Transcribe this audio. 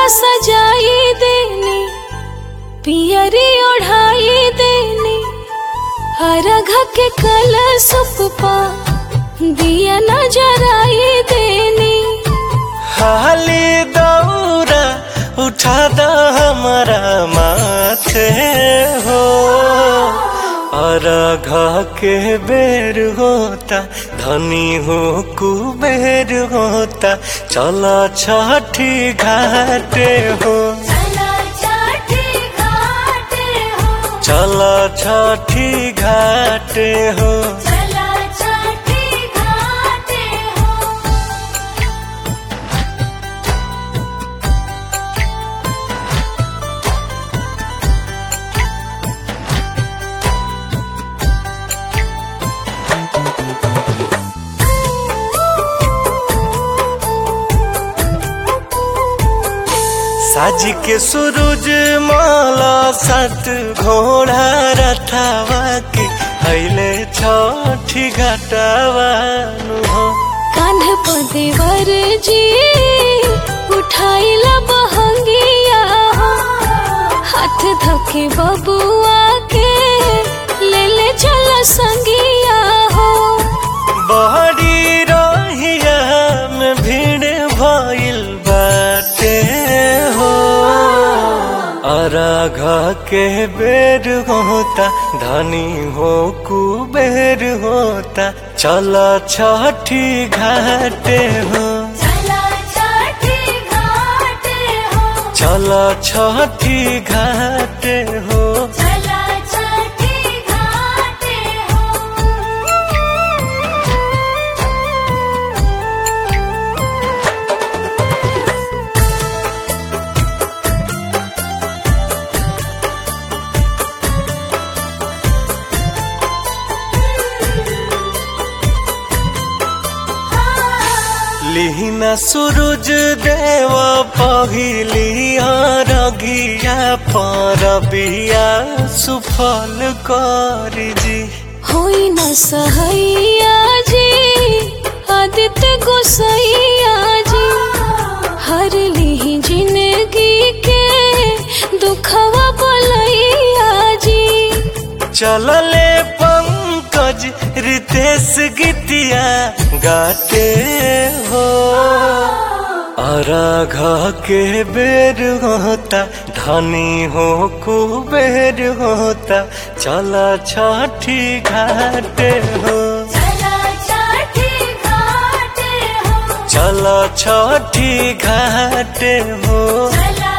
सजाई देनी पियरी ओढ़ाई देनी अरघ के कल सुपा दिया न जराई देनी हाली दौरा उठा द हमारा माथे हो और घ के बेर होता धनी हो कुबेर होता चला छठी घाटे हो चला छठी घाटे हो साज के सूरज माला सत घोड़ा रथावा के अले छठी घटावा हो कान्ह पदेवर जी उठाइला बहंगिया हो हाथ धके बबुआ के ले ले चला संगिया हो बहरी रहिया में भीड़ भइल बाटे हो अरघ के बेर होता धनी हो कुबेर होता चल छठी घाटे हो चल छठी घाटे हो लिहिना सूरज देव पहिली रगिया पर बिया सुफल करी जी होई न सहैया जी आदित्य गोसैया जी हर ली जिंदगी के दुखवा बोलैया जी चलले पंकज रितेश गीतिया गाते हो अरघ के बेर होता धनी हो कुबेर होता चला छठी घाटे हो चला छठी घाटे हो चला